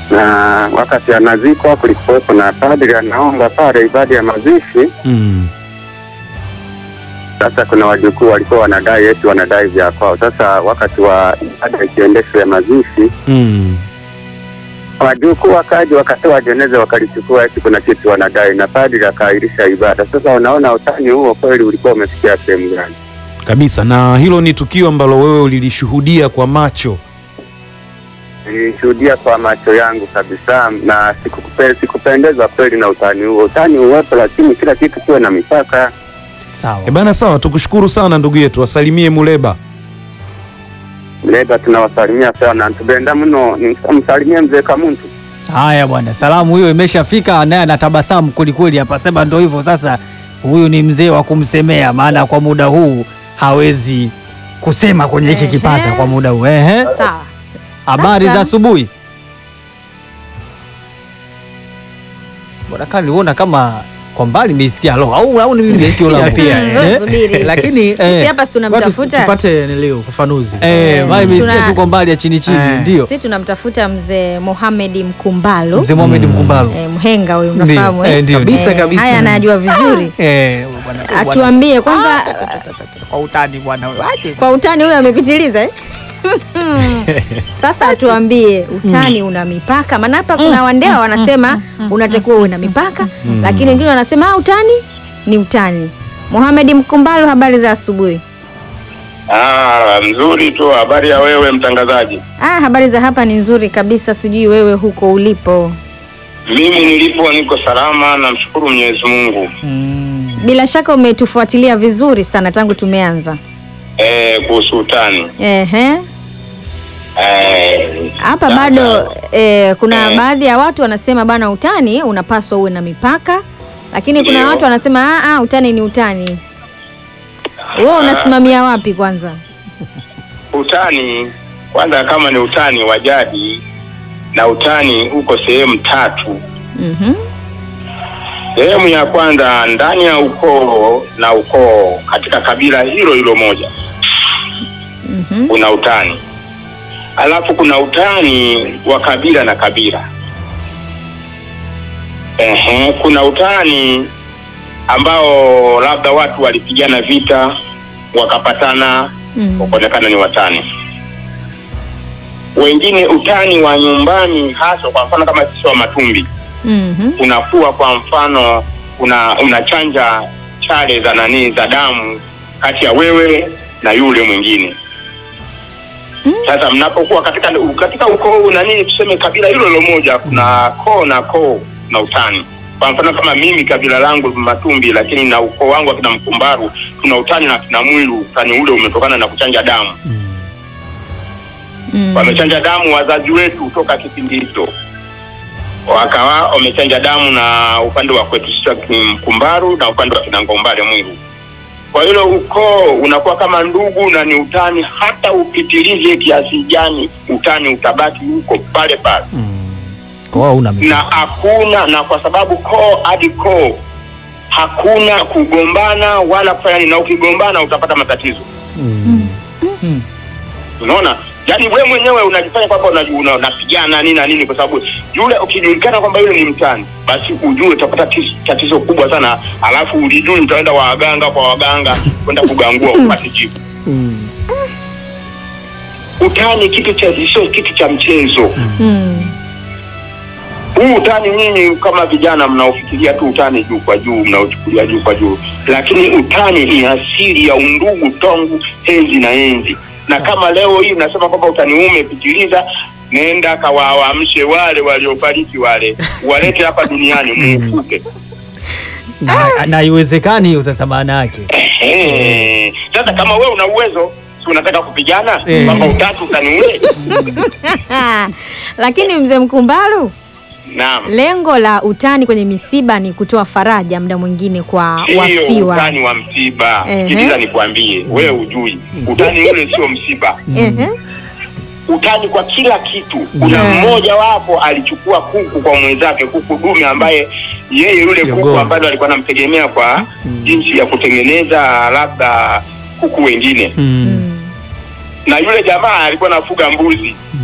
na wakati anazikwa kulikuwepo na padri anaomba pale ibada ya mazishi. Mm. Sasa kuna wajukuu walikuwa wanadai eti wanadai vya kwao. Sasa wakati wa ibada ikiendeshwa ya mazishi, Mm. wajukuu wakaja wakatoa jeneza wakalichukua eti kuna kitu wanadai, na padri akaahirisha ibada. Sasa unaona utani huo kweli ulikuwa umefikia sehemu gani? Kabisa, na hilo ni tukio ambalo wewe ulilishuhudia kwa macho. Nilishuhudia kwa macho yangu kabisa, na sikupe, sikupendezwa kweli na utani huo. Utani uwepo, lakini kila kitu kiwe na mipaka. Sawa. E bana, sawa, tukushukuru sana ndugu yetu, wasalimie Muleba. Leba tunawasalimia sana, ntubenda mno, msalimie mzee Kamuntu. Haya bwana, salamu hiyo imeshafika, naye anatabasamu kwelikweli hapa, sema ndo hivyo sasa. Huyu ni mzee wa kumsemea, maana kwa muda huu hawezi kusema kwenye hiki Ehe. kipaza kwa muda huu. Ehe, Sawa. habari Sasa- za asubuhi bwana. Kama niliona kama kwa mbali nimeisikia lo, au au ni mimi nimesikia Ya la pia, Mm, eh. wewe subiri. lakini Sisi hapa si tunamtafuta watu tupate nilio ufafanuzi eh, maana nimesikia Tuna- tu kwa mbali ya chini chini, Eh. ndio sisi tunamtafuta mzee Mohamed Mkumbalu mzee Mohamed Mkumbalo. eh, mhenga huyu Ndio, mnafahamu eh, eh? ndio. Kabisa, Eh, kabisa. Haya anayajua vizuri. Eh, bwana, bwana. Atuambie kwanza kwa utani bwana, wache kwa utani huyu amepitiliza eh? Sasa atuambie utani una mipaka, maana hapa kuna wandewa wanasema unatakiwa uwe na mipaka, lakini wengine wanasema ah, utani ni utani. Mohamed Mkumbalu, habari za asubuhi. Ah, mzuri tu. Habari ya wewe mtangazaji? Ah, habari za hapa ni nzuri kabisa, sijui wewe huko ulipo. Mimi nilipo niko salama, namshukuru Mwenyezi Mungu. Mm. Bila shaka umetufuatilia vizuri sana tangu tumeanza. Eh, kuhusu utani Ehe. eh, Hapa sasa- bado eh, kuna Eh. baadhi ya watu wanasema bana, utani unapaswa uwe na mipaka, lakini kuna Ndio. watu wanasema ah, ah, utani ni utani. Wewe unasimamia wapi kwanza? utani kwanza, kama ni utani wa jadi na utani uko sehemu tatu. Mhm. Sehemu ya kwanza ndani ya ukoo na ukoo katika kabila hilo hilo moja Mhm. kuna utani, alafu kuna utani wa kabila na kabila. Ehe, kuna utani ambao labda watu walipigana vita wakapatana Mm. wakaonekana ni watani. Wengine utani wa nyumbani, hasa kwa mfano kama sisi wa Matumbi, Mhm. unakuwa kwa mfano una unachanja chale za nani za damu kati ya wewe na yule mwingine. Sasa mnapokuwa katika katika ukoo nani, tuseme kabila hilo hilo moja, kuna koo na koo na utani. Kwa mfano kama mimi kabila langu Matumbi, lakini na ukoo wangu akina Mkumbaru tuna utani na kina Mwilu. Utani ule umetokana na kuchanja damu Mm. wamechanja damu wazazi wetu toka kipindi hicho, wakawa wamechanja damu na upande wa kwetu sisi wa Mkumbaru na upande wa Kinangombale Mwiru. Kwa hilo ukoo unakuwa kama ndugu na ni utani, hata upitilize kiasi gani, utani utabaki huko pale pale, Kwa hiyo una na hakuna na kwa sababu koo hadi koo hakuna kugombana wala kufanya nini, na ukigombana utapata matatizo. Unaona, yaani we mwenyewe unajifanya kwamba unaji- una- unapigana nini na nini, kwa sababu yule ukijulikana kwamba yule ni mtani, basi ujue utapata tis- tatizo kubwa sana, alafu ulijui utaenda waganga kwa waganga kwenda kugangua upate jibu. Utani kitu cha sio kitu cha mchezo. Mm. Huu utani nyinyi kama vijana mnaofikiria tu utani juu kwa juu, mnaochukulia juu kwa juu, lakini utani ni asili ya undugu tangu enzi na enzi. Na kama leo hii nasema kwamba utani huu umepitiliza, nenda kawaamshe wale waliofariki, wale walete hapa duniani muufuke. na, na haiwezekani hiyo sasa, maana yake Ehe. Sasa kama wewe una uwezo, si unataka kupigana Eh. kwamba utatu utani ule? Lakini mzee Mkumbalu, Naam. lengo la utani kwenye misiba ni kutoa faraja muda mwingine kwa Sio wafiwa. utani wa msiba. Ehe. Sikiliza nikwambie, wewe ujui utani ule sio msiba. Ehe. utani kwa kila kitu. Kuna mmoja wapo alichukua kuku kwa mwenzake, kuku dume ambaye yeye yule kuku Jogoo. ambaye alikuwa anamtegemea kwa jinsi ya kutengeneza labda kuku wengine, mm. Mm. na yule jamaa alikuwa anafuga mbuzi.